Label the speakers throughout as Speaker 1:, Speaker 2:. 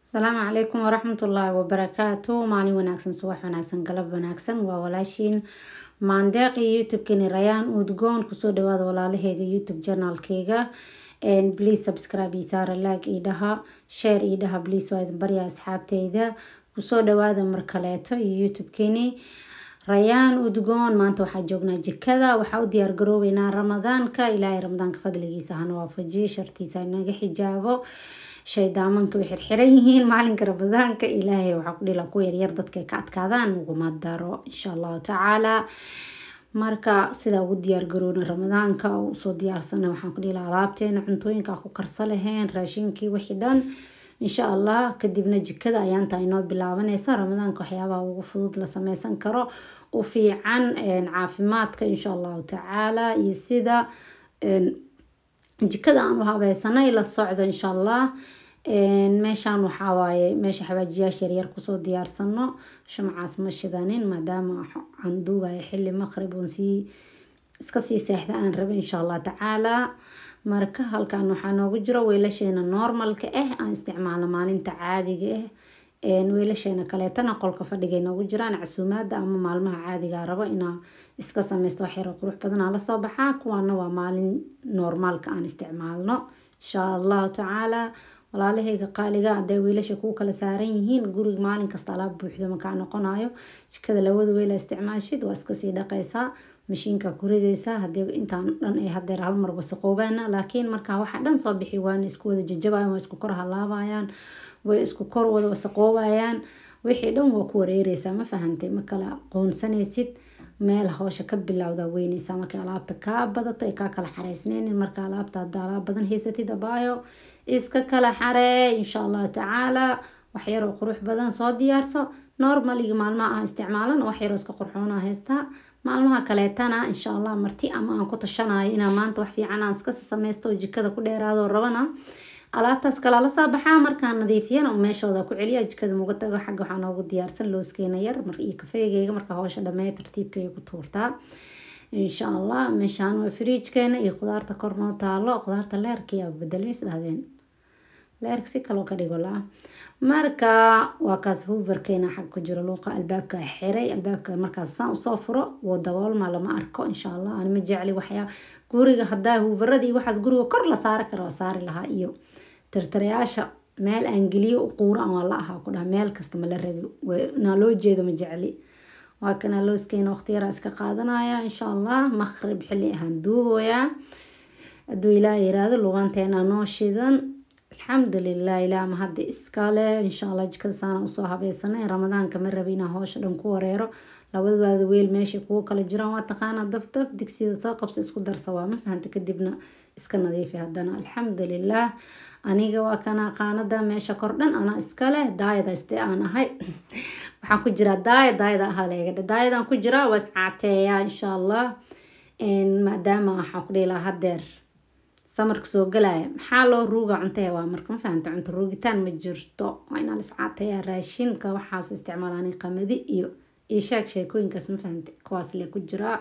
Speaker 1: asalaamu calaykum waraxmatullaahi wabarakaatu maalin wanaagsan subax wanaagsan galab wanaagsan waa walaashiin maandeeq iyo youtube-keni rayaan udgoon kusoo dhawaada walaalaheyga youtube janaalkeyga please subscribe iyo saara like ii dhaha share ii dhaha please waa idin baryaa asxaabteyda kusoo dhawaada mar kaleeto iyo youtube-keni rayaan udgoon maanta waxaa joognaa jikada waxaa u diyaar garoobeynaa ramadaanka ilaahay ramadaanka fadligiisa hana waafajiyo shartiisa inaga xijaabo shaydaamanka way xirxiran yihiin maalinka ramadaanka ilaahay waxaa ku dhila ku yaryar dadkay ka adkaadaan uguma daro insha allahu tacaala marka sidaa ugu diyaar garoona ramadaanka usoo diyaarsana waxaan ku dhila alaabteena cuntooyinka ku karsa laheen raashinkii wixii dhan insha allah kadibna jikada ayaanta inoo bilaabanaysa ramadaanka waxyaabaha ugu fudud la sameysan karo u fiican caafimaadka insha allahu tacaala iyo sida jikada aan u habeysanay la socdo insha allah meeshaan waxaa waaye meesha xawaajiyaasha yaryar kusoo diyaarsano shumcaas ma shidanin maadaama aan duubayo xili maqrib oon sii iska sii seexda aan rabo insha allah tacaala marka halkan waxaa noogu jiro weelasheena normalka ah aan isticmaalno maalinta caadiga ah weelasheena kaleetana qolka fadhigay noogu jiraan casuumaada ama maalmaha caadiga rabo inaa iska sameysto waxyaro qurux badanaa lasoo baxaa kuwaana waa maalin normaalka aan isticmaalno insha allahu tacaala walaalahayga qaaliga hadee weelasha kuu kala saaran yihiin guriga maalin kasta alaab buuxdo makaa noqonayo jikada labada weela isticmaashid waa iskasii dhaqaysaa mashiinka ku ridaysaa hadii intaan dhan ay hadeer halmar wasaqoobaana laakiin markaa waxa dhan soo bixi waana isku wada jajabayan waa isku kor halaabayaan way isku kor wada wasaqoobayaan wixii dhan waa ku wareereysaa ma fahantay ma kala qoonsanaysid meel howsha ka bilowda weyneysaa markay alaabta kaa badato ay kaa kala xareysneynin marka alaabta hadda alaab badan haysatid abaayo iska kala xaree insha allahu tacaala waxyaroo qurux badan soo diyaarso normaligi maalmaha aan isticmaalan waxyaroo iska qurxoona haystaa maalmaha kaleetana insha allah marti ama aan ku tashanayo inaa maanta wax fiican aan iska sameysto oo jikada ku dheeraado rabana alaabtaas kala la soo baxaa markaan nadiifiyana meeshooda ku celiya jikada muga tago xagga waxaa noogu diyaarsan looskeena yar iyo kafeegeyga marka howsha dhamee tartiibkay ku tuurtaa insha allah meeshaan waa firiijkeena iyo qudaarta kor noo taalo qudaarta leerkiyaa bedelmis dhahdeen leerka si kaloo ka dhigo la marka waa kaas huubarkeena xag ku jiro luuqa albaabka xiray albaabka markaas saan usoo furo woo daboolma lama arko insha allah aan ma jecli waxyaa guriga hadaa huubaradii waxaas guriga kor la saari kara waa saari lahaa iyo tirtirayaasha meel aan geliyo quuro aan waa la ahaa ku dhaha meel kasta ma la rabi naa loo jeedo ma jecli waa kana looskeena waqti yaraa iska qaadanaya insha allah maqrib xilli ahaan duuboyaa hadduu ilaah yiraahdo lubanteena noo shidan alxamdulilah ilaa ma hadda iskale insha allah jikada saana usoo habeysanay ramadaanka ma rabi inaa hoosha dhan ku wareero labadaada weel meeshay kugu kala jiraan waa taqaanaa dafdaf digsida soo qabso isku darsa waa ma fahanta kadibna iska nadiifi haddana alxamdulilah aniga waa kana qaanada meesha kordhan anaa iskale daayada istee aan ahay waxaan ku jiraa daaya daayada ahaa leegadha daayadaan ku jiraa waa iscaateeyaa insha allah maadaama waxaan ku dhihi lahaa hadeer samarka soo galaya maxaa loo ruuga cuntee waa marka ma fahanta cunto ruugitaan ma jirto waa inaan iscaateeyaa raashinka waxaas isticmaalaan qamadi iyo iyo sheeg sheekooyinkaas ma fahanta kuwaas le ku jiraa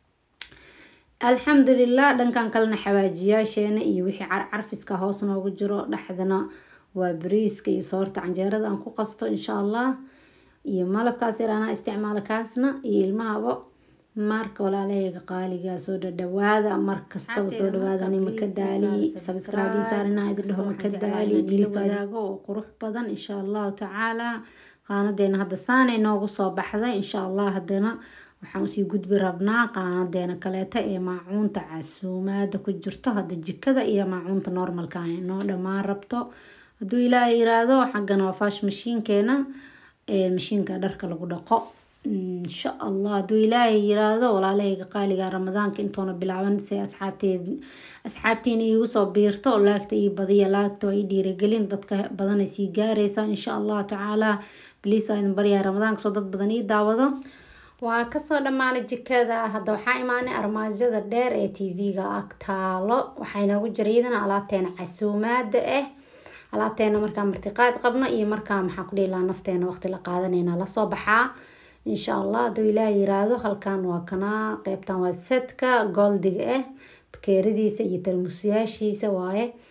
Speaker 1: alxamdulilah dhankan kalena xawaajiyaasheena iyo wixii carcarfiska hoos noogu jiro dhexdana waa bariiska iyo soorta canjeerada aan ku qasto insha allah iyo malabkaas yar anaa isticmaala kaasna iyo ilmahaba marka walaalahayga qaaligaa soo dhadhawaada markastaba soo dhawaada ani maka daali sabscribe saarina idin dhaho maka daali bliiswadaago oo qurux badan insha allahu tacaala qaanadeena hadda saanay noogu soo baxday insha allah haddana waxaan usii gudbi rabnaa qaanadeena kaleeta ee maacuunta casuumaada ku jirto hadda jikada iyo maacuunta normalka noo dhammaan rabto hadduu ilaaha yiraahdo xaggana waa faash mashiinkeena mashiinka dharka lagu dhaqo insha allah hadduu ilaahay yiraahdo walaalahayga qaaliga ramadaanka intoona bilaaban se asxaabteed asxaabtiina iigu soo biirto laagta ii badiya laagta waa ii dhiiragelin dadka badanay sii gaaraysa insha allah tacaala bliis aa idin baryaa ramadaanka soo dad badan ii daawado waa kasoo dhammaanay jikada hadda waxaa imaanay armaajada dheer ee tv-ga ag taalo waxaa inoogu jira iyadana alaabteena casuumaada ah alaabteena markaa martiqaad qabno iyo markaa maxaa ku dhihilaa nafteena waqti la qaadanayna lasoo baxaa insha allah hadduu ilaah yiraahdo halkan waa kanaa qeybtan waa setka goldiga ah bakeeradiisa iyo tarmusyaashiisa waaye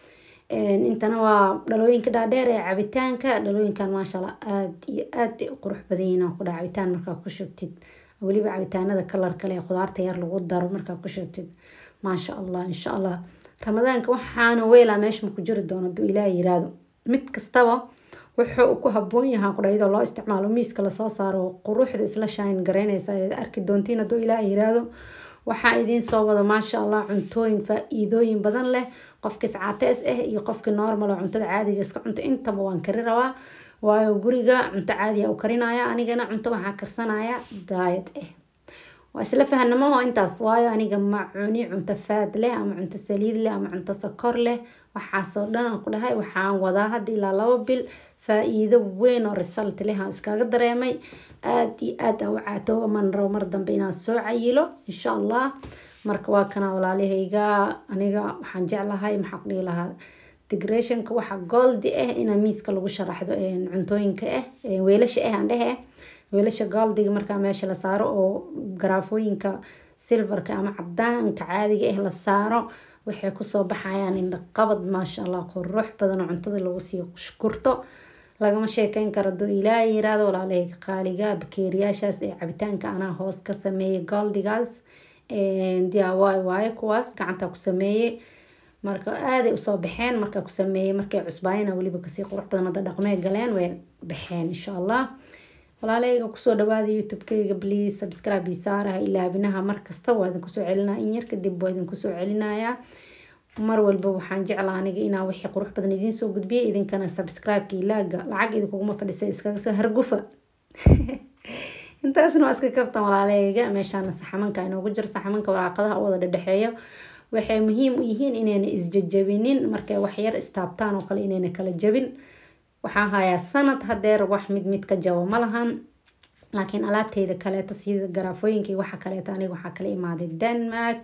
Speaker 1: intana waa dhalooyinka dhaadheer ee cabitaanka dhalooyinkan maashaalla aada iyo aad ay u qurux badan yihiin ku dhaha cabitaan markaa ku shubtid weliba cabitaanada kalar kale ee khudaarta yar lagu daro markaa ku shubtid maasha allah insha allah ramadaanka waxaana weelaa meesha maku jiri doono haduu ilaah yiraahdo mid kastaba wuxuu ku haboon yahaa kudha iyadoo loo isticmaalo miiska lasoo saaro quruxda isla shine garaynaysa arki doontiin haduu ilaah yiraahdo waxaa idiin soo wada maasha allah cuntooyin faa-iidooyin badan leh qofkii sacaatees ah iyo qofkii normal oo cuntada caadiga iska cunta intaba waan kari rabaa waayo guriga cunto caadiya u karinaya anigana cunto waxaa karsanaya daayad ah waa isla fahanamaho intaas waayo aniga ma cuni cunto faad leh ama cunto saliid leh ama cunto sokor leh waxaasoo dhan aan ku dhahay waxaan wadaa hadda ilaa labo bil faa-iido weyn oo result leh aan iskaga dareemay aada iyo aad aan u caatooba man rabo mar dambe inaan soo cayilo insha allah marka waa kana walaalahayga aniga waxaan jeclahay maxaa ku dhihi lahaa decorationka waxa goldi ah inaa miiska lagu sharaxdo cuntooyinka ah weelasha ah aan dhehe weelasha goldiga markaa meesha la saaro oo garaafooyinka silverka ama cadaanka caadiga ah la saaro waxay kusoo baxayaan indhaqabad maasha allah qurux badan oo cuntada lagu sii gurto lagama sheekeyn karo doo ilaaha yiraahdo walaalahayga qaaliga bakeeriyaashaas ee cabitaanka anaa hoos ka sameeyay goldigaas diyawaay waaye kuwaas gacanta ku sameeyey marka aaday usoo baxeen markaa ku sameeyey markay cusbaayana weliba kasii qurux badan hadda dhaqmee galeen way baxeen insha allah walaalahayga kusoo dhawaada youtube-kayga please subscribe ii saaraha ilaabinaha markasta waa idinkusoo celinaya in yar kadib waa idinkusoo celinayaa mar walba waxaan jeclaa aniga inaa wixii qurux badan idiin soo gudbiyay idinkana subscribe-ka ilaaga lacag idinkuguma fadhisa iskaga soo hargufa intaasna waa iska kabtan walaalahayga meeshaana saxamanka inoogu jiro saxamanka waraaqadaha u wada dhedhexeeyo waxay muhiim u yihiin inayna isjajabinin markay waxyar istaabtaan oo kale inayna kala jabin waxaan hayaa sanad hadeer wax mid mid ka jabo ma lahan laakiin alaabteyda kaleeta sida garaafooyinkii waxa kaleeta aniga waxaa kala imaaday denmark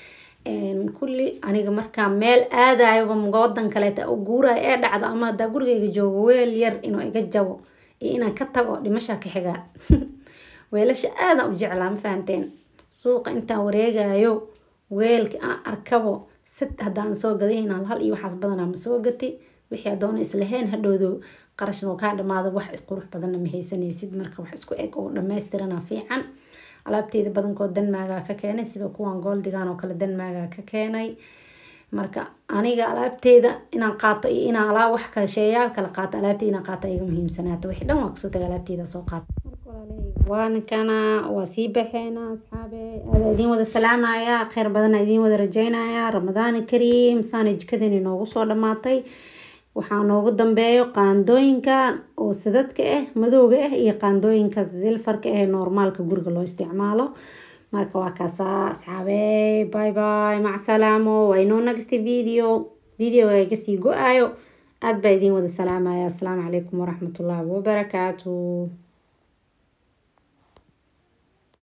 Speaker 1: kulli aniga markaa meel aadayoba wadan kaleeta u guurayo ee dhacdo ama hadaa gurigeyga joogo weel yar inuu iga jabo iyo inaan ka tago dhimasha ka xigaa weelasha aadaan u jeclaa ma fahanteen suuqa intaan wareegayo weelka aan arkabo sad haddaan soo gaday inaan hal iyo waxaas badanaa ma soo gati wixii adoona islahayn hadhowdo qarashna oo kaa dhamaado wax qurux badanna ma haysanaysid marka wax isku eg oo dhammaystirana fiican alaabteyda badankood danmaagaa ka keenay sida kuwan gooldigan oo kale danmaagaa ka keenay marka aniga alaabteyda inaan qaato iyo inaan alaab wax kale sheeyaal kala qaato alaabteyda inaan qaato iga muhiimsanaata wixii dhan waa kasoo taga alaabteyda soo qaata waana kana waa sii baxeena asxaabe aada idiin wada salaamaya kheyr badana idiin wada rajeynaya ramadaan kariim saana jikadan inoogu soo dhamaatay waxaa noogu dambeeyo qaandooyinka oo sadadka ah madowga ah iyo qaandooyinka silfarka ah ee normaalka guriga loo isticmaalo marka waa kaasaa asxaabe bye bye macsalaamo waa inoo nagsta video videoga iga sii go-ayo aada baa idiin wada salaamaya asalaamu calaykum waraxmatullaahi wabarakaatu